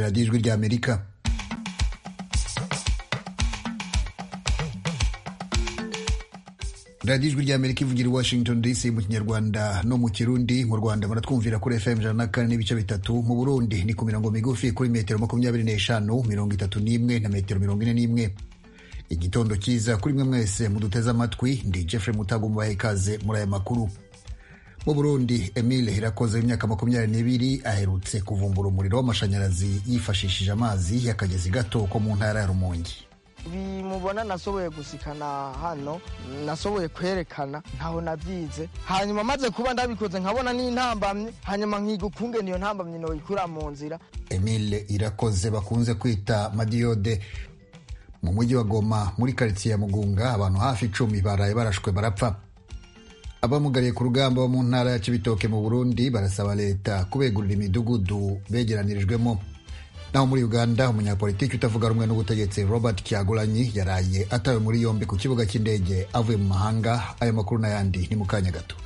radiyo ijwi ry'amerika radiyo ijwi ry'amerika ivugira i washington dc mu kinyarwanda no mu kirundi mu rwanda baratwumvira kuri fm ijana na kane n'ibice bitatu mu burundi ni ku mirongo migufi kuri metero makumyabiri n'eshanu mirongo itatu n'imwe na metero mirongo ine n'imwe igitondo cyiza kuri mwe mwese muduteze amatwi ndi jeffrey mutago mubahe ikaze muri aya makuru mu burundi emile irakoze w'imyaka makumyabiri n'ibiri aherutse kuvumbura umuriro w'amashanyarazi yifashishije amazi y'akagezi gato ko mu ntara ya rumongi bimubona nasoboye gusikana hano nasoboye kwerekana ntaho nabyize hanyuma maze kuba ndabikoze nkabona n'intambamye hanyuma nkiga ukungene iyo ntambamye noyikura mu nzira emile irakoze bakunze kwita madiyode mu mujyi wa goma muri karitsiye ya mugunga abantu hafi icumi baraye barashwe barapfa abamugariye ku rugamba bo mu ntara ya cibitoke mu burundi barasaba leta kubegurira imidugudu begeranirijwemo naho muri uganda umunyapolitiki utavuga rumwe n'ubutegetsi robert kyagulanyi yaraye atawe muri yombi ku kibuga cy'indege avuye mu mahanga ayo makuru n'ayandi ni mu kanya gato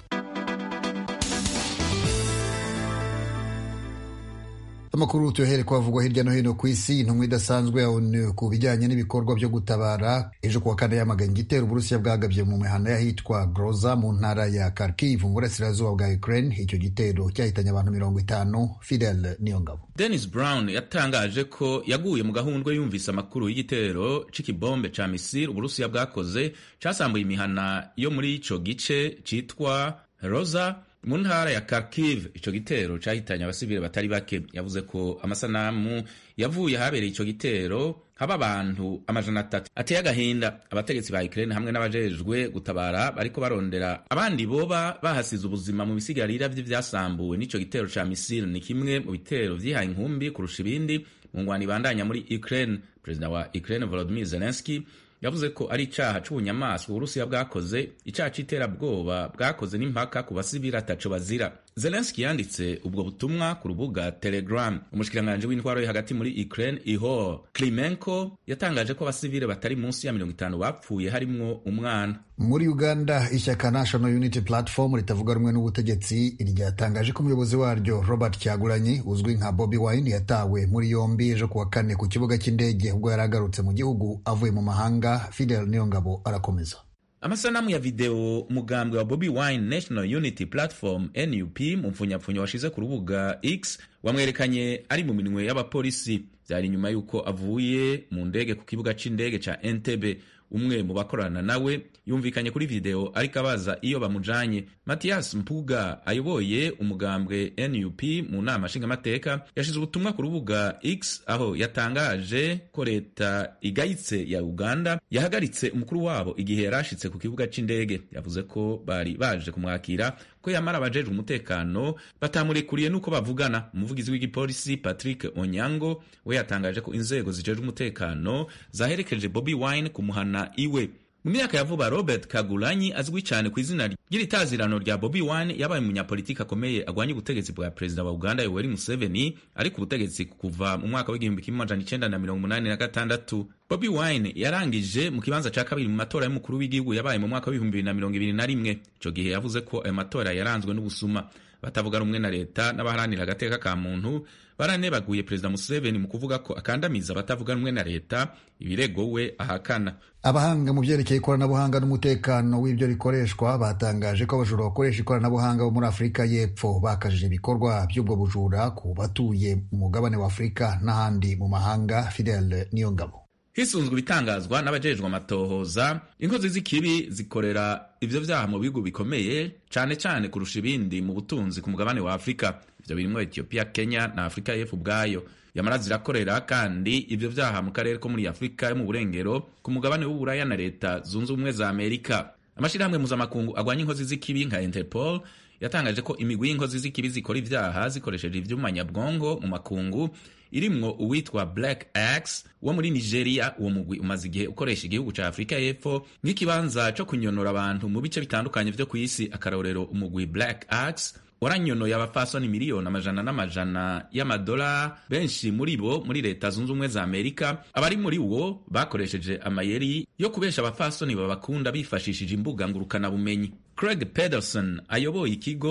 amakuru tuyohere kwavugwa hirya no hino ku isi intumwa idasanzwe ya onu ku bijyanye n'ibikorwa byo gutabara ejo kuwa kane yamaganye igitero uburusiya bwagabye mu mihanda y'ahitwa groza mu ntara ya kharkiv mu burasirazuba bwa ukraine icyo gitero cyahitanye abantu mirongo itanu fidel niyongabo denis brown yatangaje ko yaguye mu gahundwe yumvise amakuru y'igitero c'ikibombe ca misiri uburusiya bwakoze casambuye imihana yo muri ico gice citwa roza mu ntara ya Kharkiv ico gitero cahitanye abasivile batari bake yavuze ko amasanamu yavuye ahabereye ico gitero haba abantu amajana atatu ateye agahinda abategetsi ba Ukraine hamwe n'abajejwe gutabara bariko barondera abandi boba bahasize ubuzima mu bisigarira vy'ivyasambuwe n'ico gitero ca misile ni kimwe mu bitero vyihaye inkumbi kurusha ibindi mu ngwano ibandanya muri Ukraine perezida wa Ukraine Volodymyr Zelensky yavuze ko ari icaha c'ubunyamaswa uburusiya bwakoze icaha c'iterabwoba bwakoze n'impaka ku basivili ataco bazira zelenski yanditse ubwo butumwa ku rubuga telegram umushikiranganji w'intwaro yo hagati muri ukraine ihor klimenko yatangaje ko abasivile batari munsi ya mirongo itanu bapfuye harimwo umwana muri uganda ishyaka national unity platform ritavuga rumwe n'ubutegetsi ryatangaje ko umuyobozi waryo robert cyagulanyi uzwi nka bobi wine yatawe muri yombi ejo kuwa kane ku kibuga cy'indege ubwo yari agarutse mu gihugu avuye mu mahanga fidel niyongabo arakomeza amasanamu ya video umugambwe wa bobi wine national unity platform nup mu mpfunyapfunya washize ku rubuga x wamwerekanye ari mu minwe y'abapolisi byari inyuma y'uko avuye mu ndege ku kibuga c'indege ca entebe umwe mu bakorana nawe yumvikanye kuri video ariko abaza iyo bamujanye matiyas mpuga ayoboye umugambwe nup mu nama nshingamateka yashize ubutumwa ku rubuga x aho yatangaje ko leta igayitse ya uganda yahagaritse umukuru wabo igihe yarashitse ku kibuga c'indege yavuze ko bari baje kumwakira ko yamara abajejwe umutekano batamurekuriye n'uko bavugana umuvugizi w'igipolisi patrick onyango we yatangaje ko inzego zijejwe umutekano zaherekeje bobi wine kumuhana iwe mu myaka ya vuba robert kagulanyi azwi cyane ku izina ry'itazirano rya bobi wine yabaye umunyapolitiki akomeye agwanya ubutegetsi bwa perezida wa uganda yoweri museveni ari ku butegetsi kuva mu mwaka w'igihumbi kimwe amajana icenda na mirongo umunani na gatandatu bobi wine yarangije mu kibanza ca kabiri mu matora y'umukuru w'igihugu yabaye mu mwaka w'ibihumbi bibiri na mirongo ibiri na rimwe ico gihe yavuze ko ayo matora yaranzwe n'ubusuma batavuga rumwe na leta n'abaharanira agateka ka muntu baranebaguye perezida museveni mu kuvuga ko akandamiza abatavuga rumwe na leta ibirego we ahakana abahanga mu byerekeye ikoranabuhanga n'umutekano w'ibyo rikoreshwa batangaje ko abajura bakoresha ikoranabuhanga bo muri afurika y'epfo bakajije ibikorwa by'ubwo bujura ku batuye mu mugabane wa afurika n'ahandi mu mahanga fidel niyongabo hisunzwe ibitangazwa n'abajejwe amatohoza inkozi z'ikibi zikorera ivyo vyaha mu bihugu bikomeye cane cane kurusha ibindi mu butunzi ku mugabane wa afurika ivyo birimwo ethiopia kenya na afurika y'epfo ubwayo yamara zirakorera kandi ivyo vyaha mu karere ko muri afurika yo mu burengero ku mugabane w'uburaya na leta zunze ubumwe za amerika amashirahamwe mpuzamakungu agwanya inkozi z'ikibi nka interpol yatangaje ko imigwi y'inkozi z'ikibi zikora ivyaha zikoresheje ivyuma nyabwonko mu makungu irimwo uwitwa Black Axe wo muri Nigeria. Uwo mugwi umaze igihe ukoresha igihugu ca Afurika y'Epfo nk'ikibanza co kunyonora abantu mu bice bitandukanye vyo kw'isi. Akarorero, umugwi Black Axe waranyonoye abafasoni miliyoni amajana n'amajana y'amadolari benshi muri bo muri leta zunze ubumwe za amerika abari muri wo bakoresheje amayeri yo kubesha abafasoni babakunda bifashishije imbuga ngurukanabumenyi craig pederson ayoboye ikigo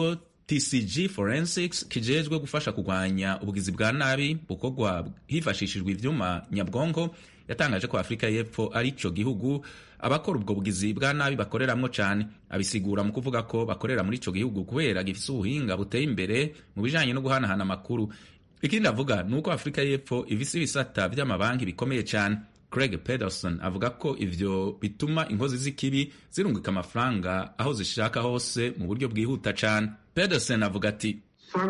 tcg forensics kijejwe gufasha kurwanya ubugizi bwa nabi bukorwa hifashishijwe ivyuma nyabwonko yatangaje ko afurika y'epfo ari ico gihugu abakora ubwo bugizi bwa nabi bakoreramwo cane abisigura mu kuvuga ko bakorera muri ico gihugu kubera gifise ubuhinga buteye imbere mu bijanye no guhanahana amakuru ikindi avuga ni uko afurika y'epfo ifise ibisata vy'amabanki bikomeye cane Craig Pedersen avuga ko ivyo bituma inkozi z'ikibi zirungika amafaranga aho zishaka hose mu buryo bwihuta cane Pedersen avuga ati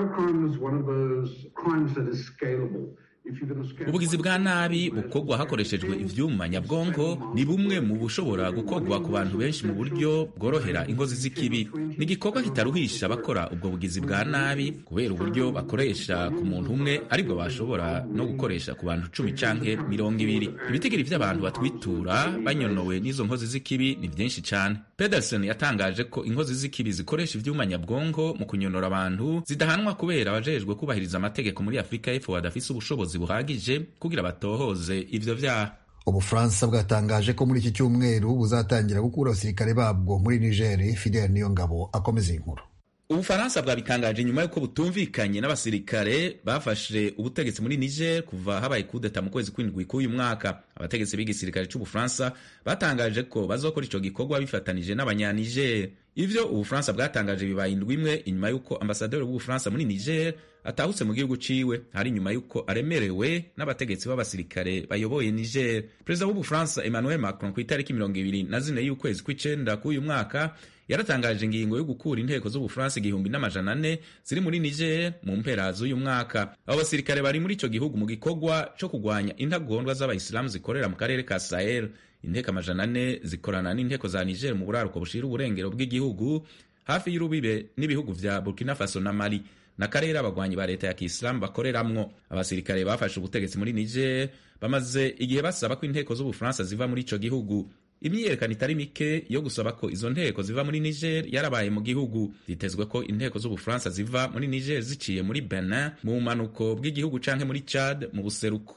ubugizi bwa nabi bukorwa hakoreshejwe ivyuma nyabwonko ni bumwe mu bushobora gukorwa ku bantu benshi mu buryo bworohera inkozi z'ikibi ni igikorwa kitaruhisha abakora ubwo bugizi bwa nabi kubera uburyo bakoresha ku muntu umwe aribwo bashobora no gukoresha ku bantu cumi canke mirongo ibiri ibitigiri vy'abantu batwitura banyonowe n'izo nkozi z'ikibi ni vyinshi cane pedersen yatangaje ko inkozi z'ikibi zikoresha ivyuma nyabwonko mu kunyonora abantu zidahanwa kubera abajejwe kubahiriza amategeko muri afurika y'epfo badafise ubushobozi buhagije kugira batohoze ivyo vyaha ubufaransa bwatangaje ko muri iki cyumweru buzatangira gukura abasirikare babwo muri nigeri fidel niyongabo akomeza iyi nkuru ubufaransa bwabitangaje nyuma y'uko butumvikanye n'abasirikare bafashe ubutegetsi muri niger kuva habaye kudeta mu kwezi kw'indwi k'uyu mwaka abategetsi b'igisirikare c'ubufaransa batangaje ko bazokora ico gikorwa bifatanije n'abanyaniger ivyo ubufaransa bwatangaje bibaye indwi imwe inyuma y'uko ambasaderi w'ubufaransa muri niger atahutse mu gihugu ciwe hari nyuma y'uko aremerewe n'abategetsi b'abasirikare bayoboye niger perezida w'ubufaransa emmanuel macron ku itariki mirongo ibiri na zine y'ukwezi kw'icenda k'uyu mwaka yaratangaje ingingo yo gukura inteko z'ubufaransa igihumbi n'amajana ane ziri muri niger mu mpera z'uyu mwaka abo basirikare bari muri ico gihugu mu gikorwa co kugwanya intagondwa z'abayisilamu zikorera mu karere ka sahel inteko amajana ane zikorana n'inteko za niger mu buraruko bushira uburengero bw'igihugu hafi y'urubibe n'ibihugu vya burkina faso na mali n'akarere abagwanyi ba leta ya kisilamu bakoreramwo abasirikare bafashe ubutegetsi muri niger bamaze igihe basaba ko inteko z'ubufaransa ziva muri ico gihugu imyiyerekano itari mike yo gusaba ko izo nteko ziva muri niger yarabaye mu gihugu zitezwe ko inteko z'ubufaransa ziva muri niger ziciye muri benin mu bumanuko bw'igihugu canke muri chad mu buseruko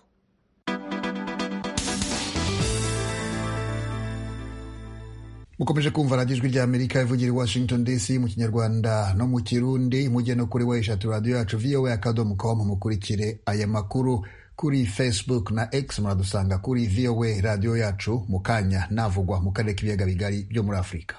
mukomeje kumva radiyo ijwi rya amerika ivugira i washington dc mu kinyarwanda no mu kirundi mujye no kuri weshatu radiyo yacu voa akadomo com mukurikire aya makuru kuri facebook na x muradusanga kuri voa radiyo yacu mu kanya navugwa mu karere k'ibiyaga bigari byo muri afurika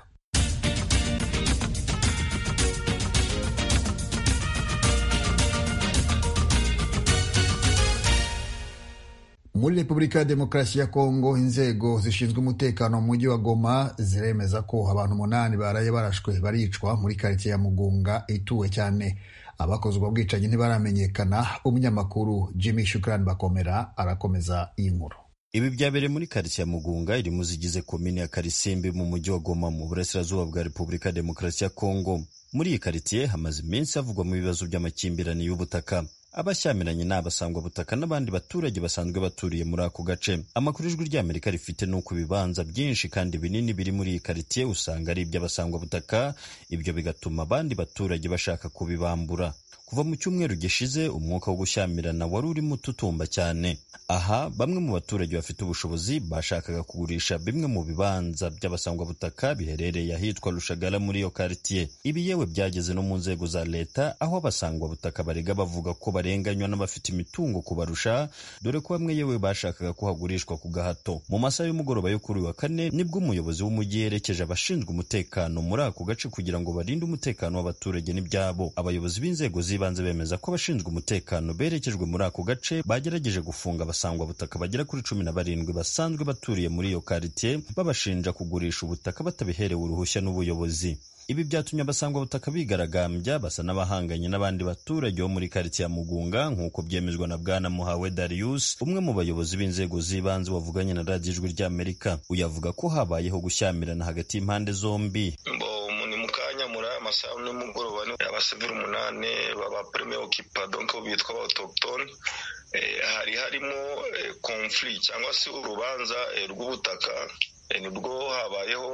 muri repubulika ya demokarasi ya kongo inzego zishinzwe umutekano mu mujyi wa goma ziremeza ko abantu umunani baraye barashwe baricwa muri karitsiye ya mugunga ituwe cyane abakoze ubwo bwicanyi ntibaramenyekana umunyamakuru jimmy shukrani bakomera arakomeza iyi nkuru ibi byabereye muri karitsiye ya mugunga iri mu zigize komini ya karisimbi mu mujyi wa goma mu burasirazuba bwa repubulika ya demokarasi ya kongo muri iyi karitsiye hamaze iminsi havugwamo ibibazo by'amakimbirane y'ubutaka abashyamiranye ni abasangwabutaka n'abandi baturage basanzwe baturiye muri ako gace amakuru ijwi ry'amerika rifite ni uko ibibanza byinshi kandi binini biri muri iyi karitsiye usanga ari iby'abasangwabutaka ibyo bigatuma abandi baturage bashaka kubibambura kuva mu cyumweru gishize umwuka wo gushyamirana wari urimo ututumba cyane aha bamwe mu baturage bafite ubushobozi bashakaga kugurisha bimwe mu bibanza by'abasangwabutaka biherereye ahitwa rushagara muri iyo karitiye ibi yewe byageze no mu nzego za leta aho abasangwabutaka barega bavuga ko barenganywa n'abafite imitungo kubarusha dore ko bamwe yewe bashakaga ko hagurishwa ku gahato mu masaha y'umugoroba yo kuri wa kane nibwo umuyobozi w'umujyi yerekeje abashinzwe umutekano muri ako gace kugira ngo barinde umutekano w'abaturage n'ibyabo abayobozi b'inzego z'ibanze bemeza ko abashinzwe umutekano berekejwe muri ako gace bagerageje gufunga abasangwabutaka bagera kuri cumi na barindwi basanzwe baturiye muri iyo karitiye babashinja kugurisha ubutaka batabiherewe uruhushya n'ubuyobozi ibi byatumye abasangwabutaka bigaragambya basa n'abahanganye n'abandi baturage bo muri karitsiye ya mugunga nk'uko byemezwa na bwana muhawe darius umwe mu bayobozi b'inzego z'ibanze wavuganye na radiyo ijwi ry'amerika uyu avuga ko habayeho gushyamirana hagati y'impande zombi ni mu kanya muri aya masaha nimugoroba ni abasivili umunani baba prime okipa donc bitwa aba autochtone hari harimo conflit cyangwa se urubanza rw'ubutaka nibwo habayeho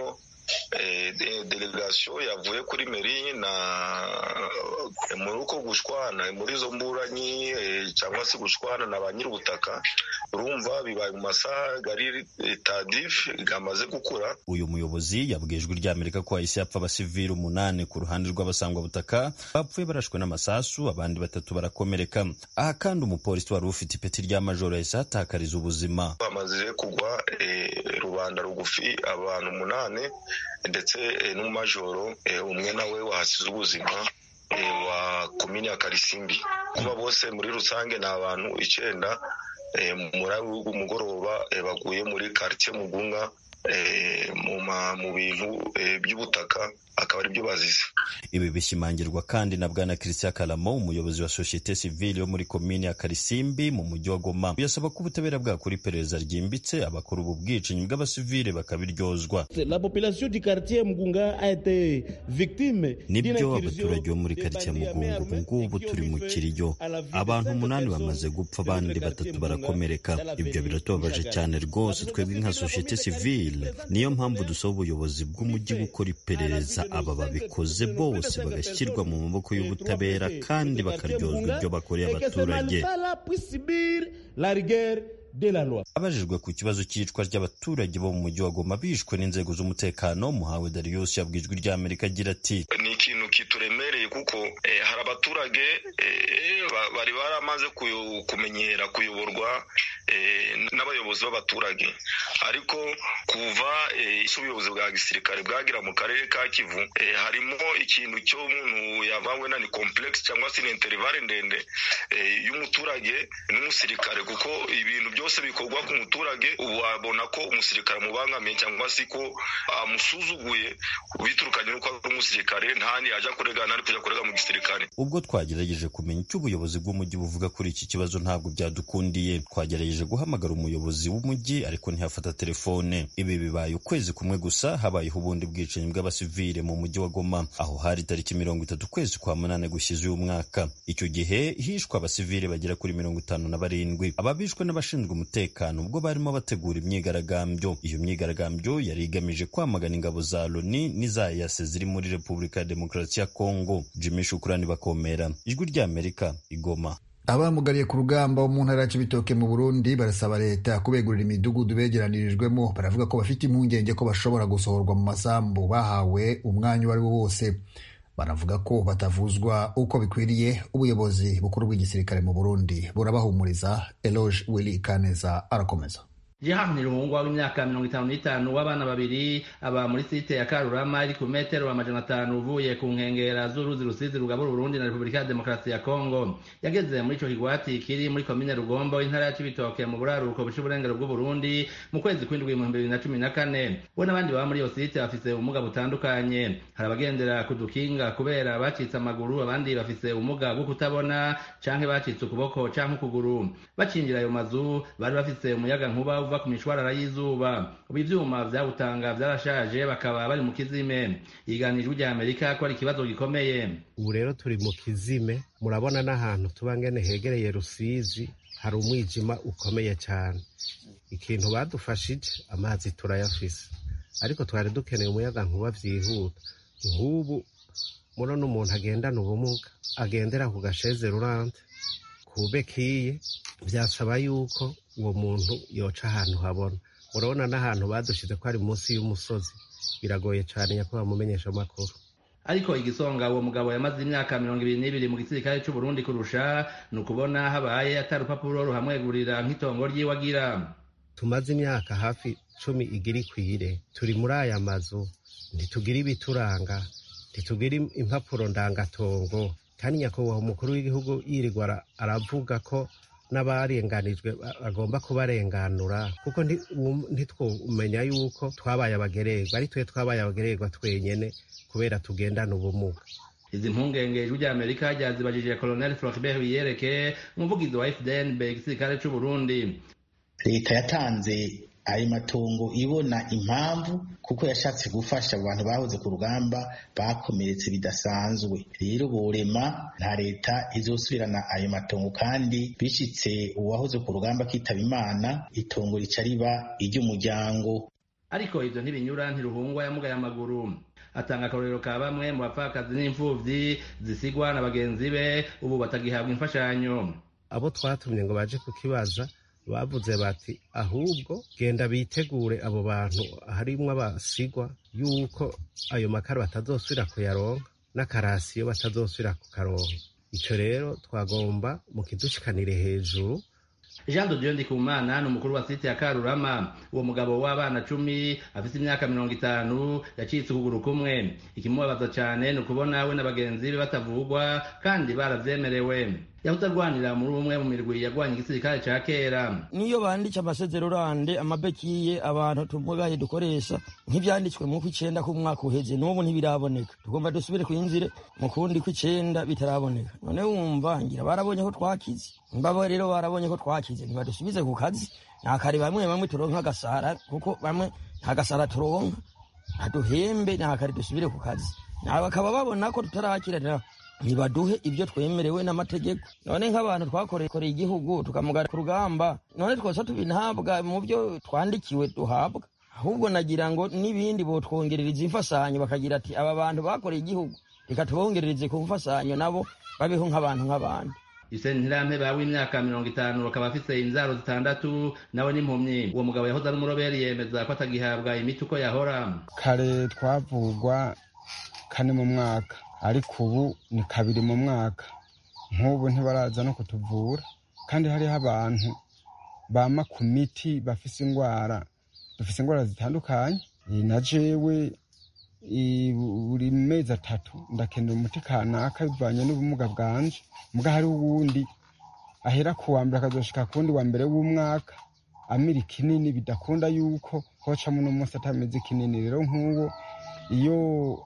delegasiyo yavuye kuri meri na muri uko gushwana muri izo mburanyi cyangwa se gushwana na ba nyir'ubutaka urumva bibaye mu masaha gari tadifu gamaze gukura uyu muyobozi yabwiye ijwi ry'amerika ko hahise hapfa abasivili umunani ku ruhande rw'abasangwabutaka bapfuye barashwe n'amasasu abandi batatu barakomereka aha kandi umupolisi wari ufite ipeti rya majoro yahise ahatakariza ubuzima bamaze kugwa rubanda rugufi abantu umunani ndetse n'umumajoro umwe nawe wahasize ubuzima wa komini ya karisimbi kuba bose muri rusange ni abantu icyenda muri umugoroba baguye muri karitsiye mugunga mu bintu by'ubutaka akaba ari byo bazize ibi bishimangirwa kandi na bwana christian karamo umuyobozi wa sosiyete sivile yo muri komini ya karisimbi mu mujyi wa goma yasaba ko ubutabera bwakora iperereza ryimbitse abakora ubu bwicanyi bw'abasivile bakabiryozwa nibyo abaturage bo muri karitsiye mugunga ubu ngubu turi mu kiriyo abantu umunani bamaze gupfa abandi batatu barakomereka ibyo biratubabaje cyane rwose twebwe nka sosiyete sivile niyo mpamvu dusaba ubuyobozi bw'umujyi gukora iperereza aba babikoze bose bagashyirwa mu maboko y'ubutabera kandi bakaryozwa ibyo bakoreye abaturage abajijwe ku kibazo cy'iyicwa ry'abaturage bo mu mujyi wa goma bishwe n'inzego z'umutekano muhawe darius yabwiye ijwi ry'amerika agira ati ni ikintu kituremereye kuko hari abaturage bari baramaze kumenyera kuyoborwa n'abayobozi b'abaturage ariko kuva ubuyobozi bwa gisirikare bwagira mu karere ka kivu harimo ikintu cyo umuntu yavanywe na ni komplekisi cyangwa se ni interivare ndende y'umuturage n'umusirikare kuko ibintu byose bikorwa ku muturage ubu wabona ko umusirikare amubangamiye cyangwa se ko amusuzuguye biturukanye n'uko ari umusirikare ntani yajya kurega ntari kujya kurega mu gisirikare ubwo twagerageje kumenya icyo ubuyobozi bw'umujyi buvuga kuri iki kibazo ntabwo byadukundiye twagerageje guhamagara umuyobozi w'umujyi ariko ntihafata telefone ibi bibaye ukwezi kumwe gusa habayeho ubundi bwicanyi bw'abasivile mu mujyi wa goma aho hari tariki mirongo itatu ukwezi kwa munani gushize uyu mwaka icyo gihe hishwe abasivile bagera kuri mirongo itanu na barindwi ababishwe n'abashinzwe umutekano ubwo barimo bategura imyigaragambyo iyo myigaragambyo yari igamije kwamagana ingabo za loni n'iza yase ziri muri repubulika ya demokarasi ya kongo jimmy shukurani bakomera ijwi ry'amerika igoma abamugariye ku rugamba wo mu ntara ya Cibitoke mu Burundi barasaba leta kubegurira imidugudu begeranirijwemo baravuga ko bafite impungenge ko bashobora gusohorwa mu masambu bahawe umwanya uwo ari wo wose banavuga ko batavuzwa uko bikwiriye ubuyobozi bukuru bw'igisirikare mu Burundi burabahumuriza Eloge Willy Kaneza arakomeza Jehan Nirungwa w'imyaka mirongo itanu n'itanu w'abana babiri aba muri site ya Karurama iri ku metero amajana atanu uvuye ku nkengera z'uruzi rusizi rugabura Burundi na Repubulika ya Demokarasi ya Kongo yageze muri ico kigwati kiri muri komine Rugombo intara ya Cibitoke mu buraruko buca uburengero bw'u Burundi mu kwezi kw'indwi mu bibiri na cumi na kane we n'abandi baba muri iyo site bafise ubumuga butandukanye hari abagendera ku dukinga kubera bacitse amaguru abandi bafise ubumuga bwo kutabona canke bacitse ukuboko canke ukuguru bacinjira ayo mazu bari bafise umuyaga nkuba uva ku mishwarara y'izuba ubu ivyuma vyawutanga vyarashaje bakaba bari mu kizime yiganijwe rya amerika ko ari ikibazo gikomeye ubu rero turi mu kizime murabona n'ahantu tuba ngene hegereye rusizi hari umwijima ukomeye cyane ikintu badufashije amazi turayafise ariko twari dukeneye umuyaga nkuba vyihuta nk'ubu murabona umuntu agendana ubumuga agendera ku gasheze rurante ku bekiye vyasaba yuko uwo muntu yoca ahantu habona murabona n'ahantu badushize ko ari munsi y'umusozi biragoye cyane nyakubahwa mumenyesha amakuru ariko igisonga uwo mugabo yamaze imyaka mirongo ibiri n'ibiri mu gisirikare c'u Burundi kurusha ni ukubona habaye atari urupapuro ruhamwegurira nk'itongo ryiwe agira tumaze imyaka hafi cumi igira ikwire turi muri aya mazu ntitugira ibituranga ntitugira impapuro ndangatongo kandi nyakubahwa umukuru w'igihugu yirirwa aravuga ko n'abarenganijwe bagomba kubarenganura kuko ntitwumenya yuko twabaye abagererwa ari twe twabaye abagererwa twenyene kubera tugendana ubumuga izi mpungenge ijwi rya amerika ryazibajije colonel floribert wiyereke umuvugizi wa fdnb igisirikare c'u burundi leta yatanze ayo matongo ibona impamvu kuko yashatse gufasha abantu bahoze ku rugamba bakomeretse bidasanzwe rero borema nta leta izosubirana ayo matongo kandi bishitse uwahoze ku rugamba akitaba imana itongo rica riba iry'umuryango ariko ivyo ntibinyura ntiruhungwa yamugaye amaguru atanga akarorero ka bamwe mu bapfakazi n'imfuvyi zisigwa na bagenzi be ubu batagihabwa imfashanyo abo twatumye ngo baje kukibaza bavuze bati ahubwo genda bitegure abo bantu harimwo abasigwa yuko ayo makara batazosubira kuyaronka n'akarasiyo batazosubira kukaronka ico rero twagomba mu kidushikanire hejuru jean de dieu ndikumana ni umukuru wa site ya karurama uwo mugabo w'abana cumi afise imyaka mirongo itanu yacitse ukuguru kumwe ikimubabaza cane ni ukubona we na bagenzi be batavugwa kandi baravyemerewe yahoze arwanira muri umwe mu mirwi yagwanye igisirikare ca kera niyo banditse amasezerorande amabekiye abantu tumugaye dukoresha nk'ivyanditswe mu kw'icenda k'umwaka uheze n'ubu ntibiraboneka tugomba dusubire kwinjire mu kundi kw'icenda bitaraboneka none wumva ngira barabonye ko twakize mbabo rero barabonye ko twakize ntibadusubize ku kazi nta kare bamwe bamwe turonka agasara kuko bamwe nta gasara turonka ntaduhembe nta kare dusubire ku kazi nawe bakaba babona ko tutarakira ntibaduhe ibyo twemerewe n'amategeko none nk'abantu twakoreye igihugu tukamugara ku rugamba none twose tubinhabwa mu byo twandikiwe duhabwa ahubwo nagira ngo n'ibindi botwongerereza imfasanyo bakagira ati aba bantu bakoreye igihugu reka tubongerereze ku mfasanyo nabo babeho nk'abantu nk'abandi Hussein Ntirampeba w'imyaka mirongo itanu akaba afise inzaro zitandatu nawe n'impumyi uwo mugabo yahoze ari umuroberi yemeza ko atagihabwa imiti uko yahora kare twavugwa kane mu mwaka ariko ubu ni kabiri mu mwaka nk'ubu ntibaraza no kutuvura kandi hariho abantu bama ku miti bafise indwara dufise indwara zitandukanye na jewe buri mezi atatu ndakenera umuti kanaka bivanye n'ubumuga bwanje mbwa hari uwundi ahera ku wa mbere akazoshika ku wundi wa mbere w'umwaka amira ikinini bidakunda yuko hocamo n'umunsi atameze ikinini rero nk'uwo iyo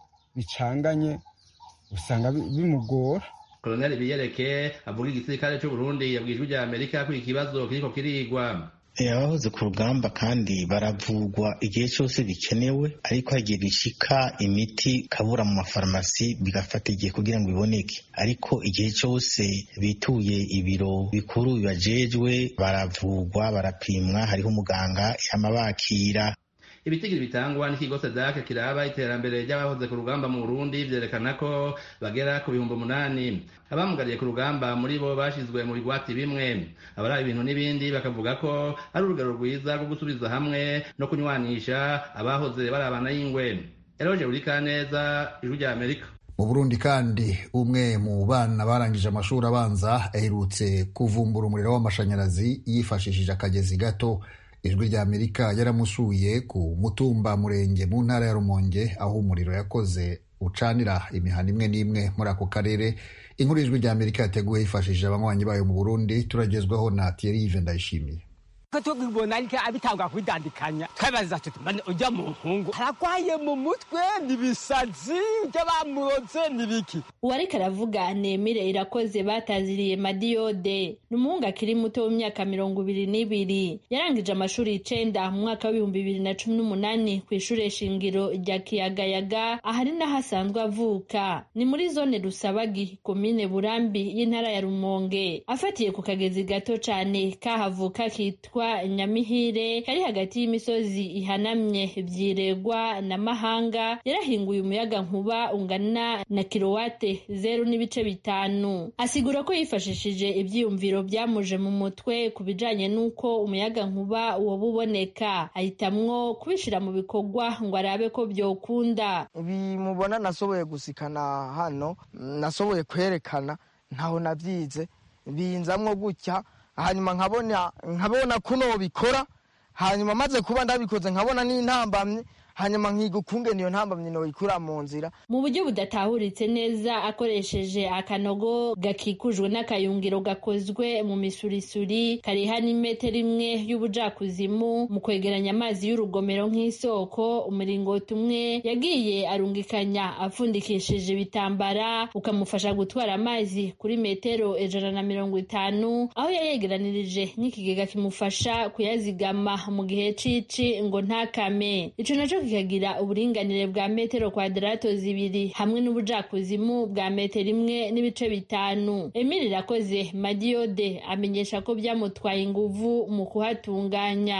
bicanganye usanga bimugora koloneli biyereke avuga igisirikare c'uburundi yabwiye ijwi rya amerika ko ikibazo kiriko kirigwa abahoze ku rugamba kandi baravugwa igihe cyose bikenewe ariko hagiye gishika imiti kabura mu mafarumasi bigafata igihe kugira ngo iboneke ariko igihe cyose bituye ibiro bikuru bibajejwe baravugwa barapimwa hariho umuganga yama bakira ibitigiri bitangwa n'ikigo sedake kiraba iterambere ry'abahoze ku rugamba mu burundi vyerekana ko bagera ku bihumbi umunani abamugariye ku rugamba muri bo bashizwe mu bigwati bimwe abari ibintu n'ibindi bakavuga ko ari urugero rwiza rwo gusubiza hamwe no kunywanisha abahoze barabana y'ingwe eroje burikaneza ijwi rya amerika mu burundi kandi umwe mu bana barangije amashuri abanza aherutse kuvumbura umuriro w'amashanyarazi yifashishije akagezi gato ijwi rya amerika yaramusuye ku mutumba murenge mu ntara ya rumonge aho umuriro yakoze ucanira imihana imwe n'imwe muri ako karere inkuru y'ijwi rya amerika yateguwe yifashishije abanywanyi bayo mu burundi turagezwaho na thierry ndayishimiye ko tubibona ariko abitangwa kubidandikanya twabaza tuti mbane ujya mu nkungu aragwaye mu mutwe nibisazi by'abamuroze nibiki uwariko aravuga nemire irakoze bataziriye madiyode ni umuhungu akiri muto w'imyaka mirongo ibiri n'ibiri yarangije amashuri icenda mu mwaka w'ibihumbi bibiri na cumi n'umunani ku ishure shingiro rya kiyagayaga ahari n'aho asanzwe avuka ni muri zone rusabagi komine burambi y'intara ya rumonge afatiye ku kagezi gato cane kahavuka kitwa nyamihire kari hagati y'imisozi ihanamye vyiregwa na mahanga yarahinguye umuyaga nkuba ungana na kilowate zeru n'ibice bitanu asigura ko yifashishije ivyiyumviro vyamuje mu mutwe ku bijanye n'uko umuyaga nkuba woba uboneka ahitamwo kubishira mu bikorwa ngo arabe ko vyokunda bimubona nasoboye gusikana hano nasoboye kwerekana ntaho navyize binzamwo gutya hanyuma nkabona nkabona kuno bikora hanyuma maze kuba ndabikoze nkabona n'intambamye hanyuma nkiga ukungene iyo ntambamye noyikura mu nzira mu buryo budatahuritse neza akoresheje akanogo gakikujwe n'akayungiro gakozwe mu misurisuri kariha n'imetero imwe y'ubujakuzimu mu kwegeranya amazi y'urugomero nk'isoko umuringoti umwe yagiye arungikanya apfundikishije ibitambara ukamufasha gutwara amazi kuri metero ijana na mirongo itanu aho yayegeranirije nk'ikigega kimufasha kuyazigama mu gihe cici ngo ntakame ico naco kikagira uburinganire bwa metero kwadarato zibiri hamwe n'ubujakuzimu bwa metero imwe n'ibice bitanu emili irakoze madiyode amenyesha ko byamutwaye inguvu mu kuhatunganya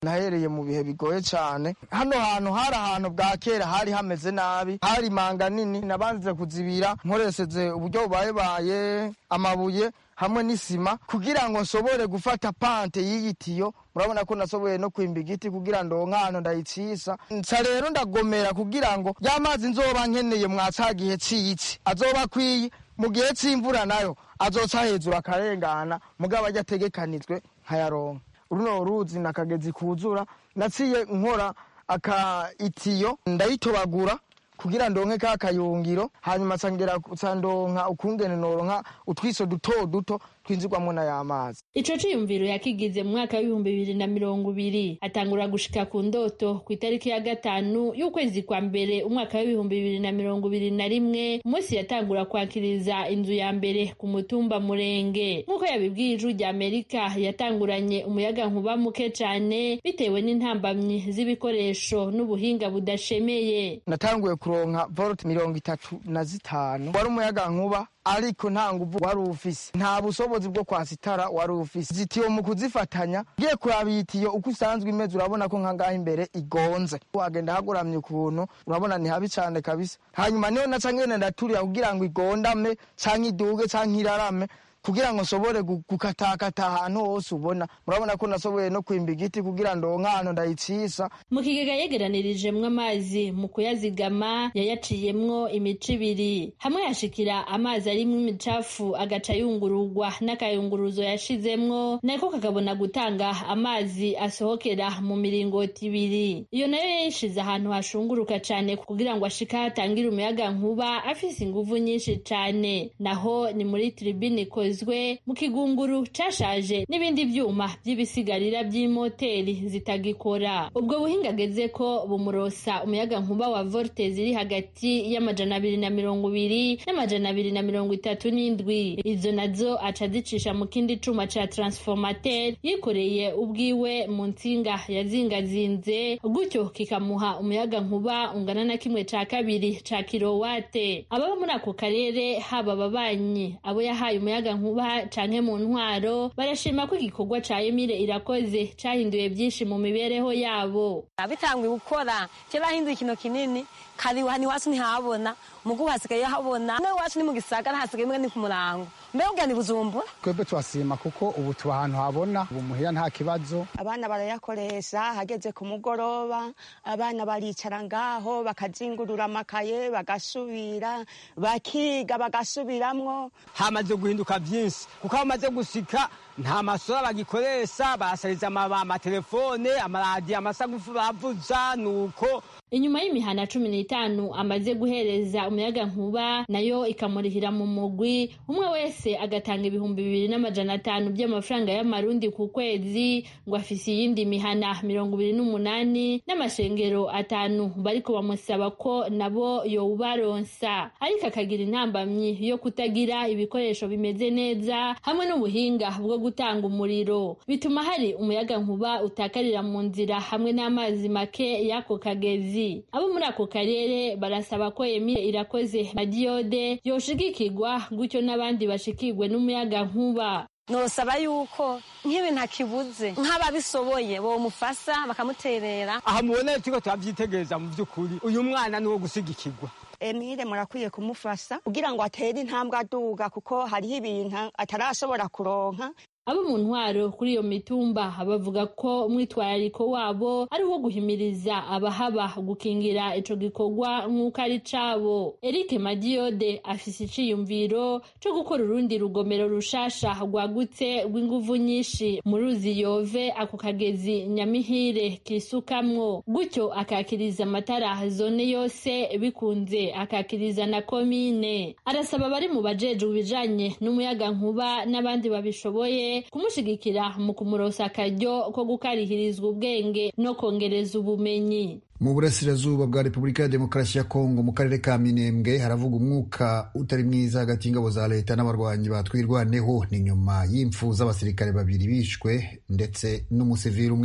nahereye mu bihe bigoye cyane hano hantu hari ahantu bwa kera hari hameze nabi hari manga nini nabanze kuzibira nkoresheje uburyo bubayebaye amabuye hamwe n'isima kugira ngo nsobore gufata pante y'iyi tiyo murabona ko nasoboye no kwimba igiti kugira ngo nk'ahantu ndayicisa nsa rero ndagomera kugira ngo ya mazi nzoba nkeneye mwa ca gihe c'iyici azoba akwiye mu gihe c'imvura nayo azoca hejuru akarengana mugabo ajya ategekanijwe nkayaronka runo ruzi nakagezi kuzura naciye nkora aka itiyo ndayitobagura kugira ndonke ka kayungiro hanyuma sangera sandonka ukungene noronka utwiso duto duto twinzirwamwo n'ay'amazi ico ciyumviro yakigize mu mwaka w'ibihumbi bibiri na mirongo ibiri atangura gushika ku ndoto ku itariki ya gatanu y'ukwezi kwa mbere umwaka w'ibihumbi bibiri na mirongo ibiri na rimwe umunsi yatangura kwakiriza inzu ya mbere ku mutumba murenge nk'uko yabibwiye ijwi rya amerika yatanguranye umuyaga nkuba muke cane bitewe n'intambamyi z'ibikoresho n'ubuhinga budashemeye natanguye kuronka volt mirongo itatu na zitanu wari umuyaga nkuba ariko nta nguvu wari ufise nta bushobozi bwo kwasa itara wari ufise zitiyo mu kuzifatanya ugiye kuraba iyi tiyo uko usanzwe imeze urabona ko nkangaha imbere igonze wagenda hagoramye ukuntu urabona ni habi cane kabisa hanyuma niyo naca ngene ndaturira kugira ngo igondame canke iduge canke irarame kugira ngo nsobore gukatakata ahantu hose ubona murabona ko nasoboye no kwimba igiti kugira ngo nk'ahantu ndayicisa mu kigega yegeranirijemwo amazi mu kuyazigama yayaciyemwo imico ibiri hamwe yashikira amazi arimwo imicafu agaca yungururwa n'akayunguruzo yashizemwo nako kakabona gutanga amazi asohokera mu miringoti ibiri iyo nayo yayishize ahantu hashunguruka cane kugira ngo ashika hatangire umuyaga nkuba afise inguvu nyinshi cane naho ni muri tribune ikozwe mu kigunguru cashaje n'ibindi vyuma vy'ibisigarira vy'imoteri zitagikora ubwo buhinga ageze ko bumurosa umuyaga nkuba wa volte ziri hagati y'amajana abiri na mirongo ibiri n'amajana abiri na mirongo itatu n'indwi izo nazo aca azicisha mu kindi cuma ca transformateur yikoreye ubwiwe mu nsinga yazingazinze gutyo kikamuha umuyaga nkuba ungana na kimwe ca kabiri ca kirowate ababa muri ako karere haba ababanyi abo yahaye umuyaga nkuba canke mu ntwaro barashima ko igikorwa ca Emile irakoze cahinduye byinshi mu mibereho yabo abitanguye gukora kera hinduye ikintu kinini kari hani iwacu ntihabona mugu hasigaye habona no iwacu ni mu gisagara hasigaye mbwa ni ku murango mbega ubwa ni bujumbura twebwe turasima kuko ubu tuba ahantu habona ubu muhira nta kibazo abana barayakoresha hageze ku mugoroba abana baricara ngaho bakazingurura amakaye bagasubira bakiga bagasubiramwo hamaze guhinduka byinshi kuko hamaze gushika nta masora bagikoresha basariza amatelefone amaradiyo amasagufu bavuza nuko inyuma y'imihana cumi n'itanu amaze guhereza umuyaga nkuba nayo ikamurihira mu mugwi umwe wese agatanga ibihumbi bibiri n'amajana atanu by'amafaranga y'amarundi ku kwezi ngo afise iyindi mihana mirongo ibiri n'umunani n'amashengero atanu bariko bamusaba ko nabo yowubaronsa ariko akagira intambamyi yo kutagira ibikoresho bimeze neza hamwe n'ubuhinga bwo gutanga umuriro bituma hari umuyaga nkuba utakarira mu nzira hamwe n'amazi make y'ako kagezi abo muri ako karere barasaba ko Emile irakoze madiyode yoshigikirwa gutyo n'abandi bashikirwe n'umuyaga nkuba nosaba yuko nk'ibintu akibuze nk'ababishoboye bomufasha bakamuterera aha mubona turiko turavyitegereza mu vy'ukuri uyu mwana ni uwo gusigikirwa Emile murakwiye kumufasha kugira ngo atere intambwe aduga kuko hariho ibintu atarashobora kuronka abo mu ntwaro kuri iyo mitumba bavuga ko umwitwarariko wabo ari uwo guhimiriza abahaba gukingira ico gikorwa nk'uko ari cabo Eric Madiyode afise iciyumviro co gukora urundi rugomero rushasha rwagutse rw'inguvu nyinshi mu ruzi yove ako kagezi nyamihire kisukamwo gutyo akakiriza amatara zone yose bikunze akakiriza na komine arasaba abari mu bajejwe ibijanye n'umuyaga nkuba n'abandi babishoboye kumushigikira mu kumurosa akaryo ko gukarihirizwa ubwenge no kongereza ubumenyi mu burasirazuba bwa repubulika ya demokarasi ya kongo mu karere ka minembwe haravuga umwuka utari mwiza hagati y'ingabo za leta n'abarwanyi batwirwaneho ni nyuma y'impfu z'abasirikare babiri bishwe ndetse n'umusivili umwe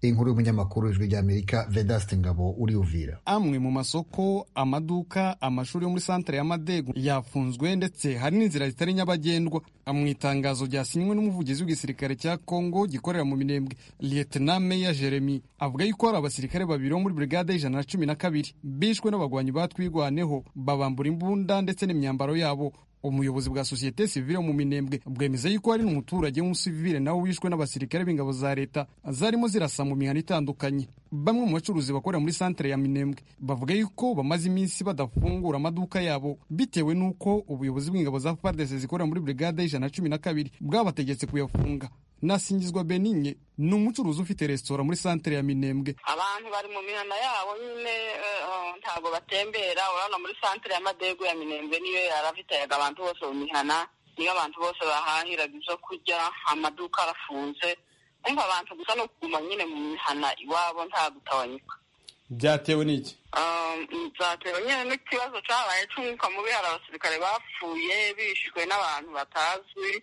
inkuru y'umunyamakuru w'ijwi ry'amerika vedaste ngabo uri uvira amwe mu masoko amaduka amashuri yo muri santere ya madego yafunzwe ndetse hari n'inzira zitari nyabagendwa mu itangazo ryasinywe n'umuvugizi w'igisirikare cya kongo gikorera mu minembwe lieutenant meya jeremy avuga yuko hari abasirikare babiri bo muri brigade y'ijana na cumi na kabiri bishwe n'abagwanyi batwigwaneho babambura imbunda ndetse n'imyambaro yabo umuyobozi bwa sosiyete sivile mu minembwe bwemeza yuko hari n'umuturage w'umusivile nawe wishwe n'abasirikare b'ingabo za leta zarimo zirasa mu mihana itandukanye bamwe mu bacuruzi bakorera muri santere ya minembwe bavuga yuko bamaze iminsi badafungura amaduka yabo bitewe n'uko ubuyobozi bw'ingabo za fardese zikorera muri brigade y'ijana na cumi na kabiri bwabategetse kuyafunga nasingizwa beninye ni umucuruzi ufite resitora muri santere ya minembwe abantu bari mu mihana yabo nyine ntabwo batembera urabona muri santere y'amadego ya minembwe niyo yaravitayaga abantu bose mu mihana niyo abantu bose bahahiraga ibyo kurya amaduka arafunze umva abantu gusa no kuguma nyine mu mihana iwabo nta gutawanyika byatewe n'iki byatewe nyine n'ikibazo cyabaye cy'umwuka mubi hari abasirikare bapfuye bishwe n'abantu batazwi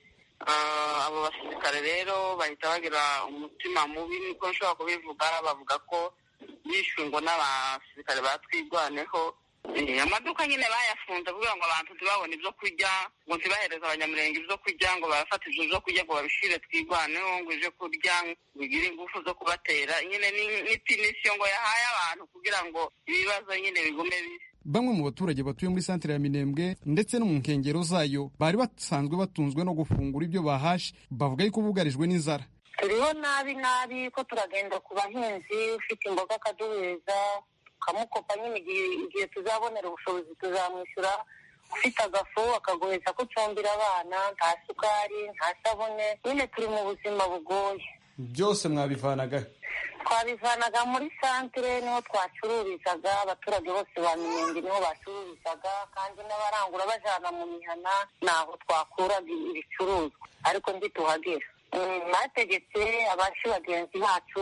abo basirikare rero bahita bagira umutima mubi niko nshobora kubivuga bavuga ko bishwe ngo n'abasirikare batwigwaneho amaduka nyine bayafunze kugira ngo abantu ntibabone ibyo kurya ngo ntibahereze abanyamurenge ibyo kurya ngo barafata ibyo byo kurya ngo babishire twigwaneho ngo ije kurya bigire ingufu zo kubatera nyine n'ipinisiyo ngo yahaye abantu kugira ngo ibibazo nyine bigume bisi bamwe mu baturage batuye muri santere ya minembwe ndetse no mu nkengero zayo bari basanzwe batunzwe no gufungura ibyo bahashe bavuga yuko bugarijwe n'inzara turiho nabi nabi ko turagenda ku bahinzi ufite imboga akaduheza tukamukopa nyine igihe tuzabonera ubushobozi tuzamwishyura ufite agafu akagoheza ko ucumbira abana nta sukari nta sabune nyine turi mu buzima bugoye byose mwabivanaga twabivanaga muri santere niho twacururizaga abaturage bose ba minenge niho bacururizaga kandi n'abarangura bajana mu mihana naho twakuraga ibicuruzwa ariko ntituhagera bategetse abashi bagenzi bacu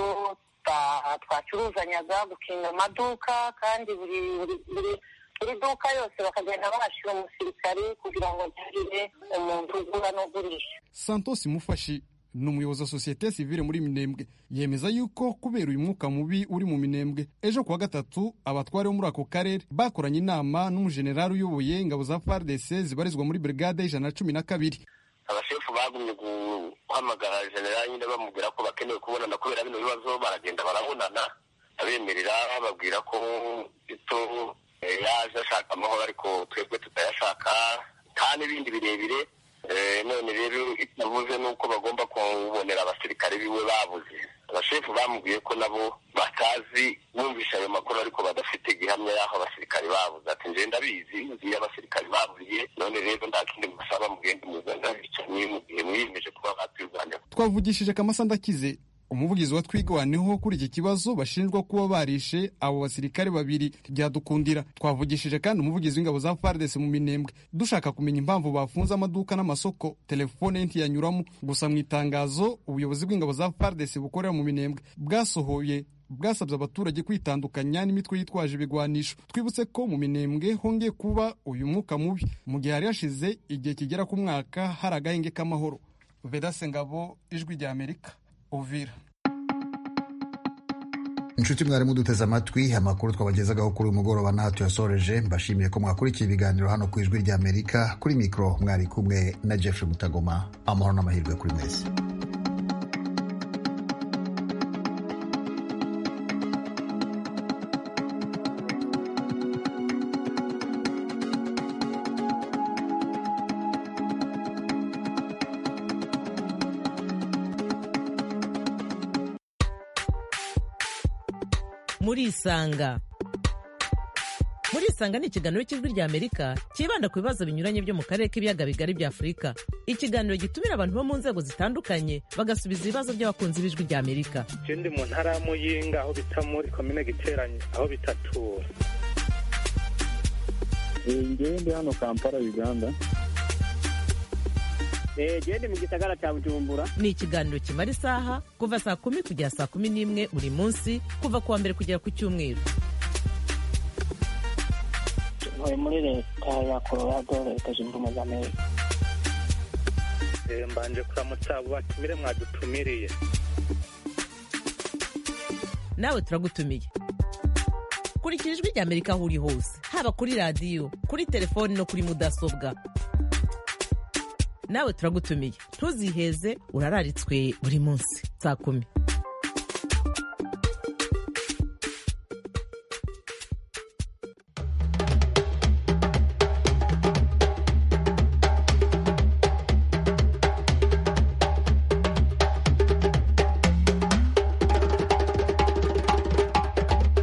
twacuruzanyaga gukinga amaduka kandi buri buri duka yose bakagenda bahashyira umusirikari kugira ngo ntihagire umuntu ugura n'ugurisha santos mufashi ni umuyobozi wa sosiyete sivile muri minembwe yemeza yuko kubera uyu mwuka mubi uri mu minembwe ejo kuwa gatatu abatware bo muri ako karere bakoranye inama n'umujenerali uyoboye ingabo za fardc zibarizwa muri brigade y'ijana na cumi na kabiri abashefu bagumye guhamagara generali nyine bamubwira ko bakeneye kubonana kubera bino bibazo baragenda barabonana abemerera bababwira ko ito yaje ashaka amahoro ariko twebwe tutayashaka nta n'ibindi birebire none rero itavuze nuko bagomba kubonera abasirikare biwe babuze abashefu bamubwiye ko nabo batazi bumvisha ayo makuru ariko badafite gihamya y'aho abasirikare babuze ati nje ndabizi nzi abasirikare baburiye none rero nta kindi musaba mugende muzana bicanye mu gihe mwiyemeje kuba batwirwanya twavugishije kamasa ndakize umuvugizi wa twigwaneho kuri iki kibazo bashinjwa kuba barishe abo basirikare babiri byadukundira twavugishije kandi umuvugizi w'ingabo za fardes mu minembwe dushaka kumenya impamvu bafunze amaduka n'amasoko telefone ye ntiyanyuramo gusa mu itangazo ubuyobozi bw'ingabo za fardes bukorera mu minembwe bwasohoye bwasabye abaturage kwitandukanya n'imitwe yitwaje ibigwanisho twibutse ko mu minembwe hongeye kuba uyu mwuka mubi mu gihe hari hashize igihe kigera ku mwaka hari agahenge k'amahoro vedase ngabo ijwi rya amerika uvira inshuti mwarimu duteze amatwi amakuru twabagezagaho kuri uyu mugoroba n'aha tuyasoreje mbashimiye ko mwakurikiye ibiganiro hano ku ijwi ry'amerika kuri mikoro mwari kumwe na jeffrey mutagoma amahoro n'amahirwe kuri mwese murisanga murisanga ni ikiganiro cy'ijwi ry'amerika cyibanda ku bibazo binyuranye byo mu karere k'ibiyaga bigari bya afurika ikiganiro gitumira abantu bo mu nzego zitandukanye bagasubiza ibibazo by'abakunzi b'ijwi ry'amerika icyo ndi mu ntara ya muyinga aho bita muri komine giteranye aho bitatura ngewe ndi hano kampala uganda gende mu gisagara cya bujumbura ni ikiganiro kimara isaha kuva saa kumi kugera saa kumi n'imwe buri munsi kuva ku wa mbere kugera ku cyumweru ntuye muri leta ya colorado leta zunze ubumwe za amerika mbanje kuramutsa abo batumire mwadutumiriye nawe turagutumiye kurikira ijwi rya amerika aho uri hose haba kuri radiyo kuri telefoni no kuri mudasobwa nawe turagutumiye ntuziheze urararitswe buri munsi saa kumi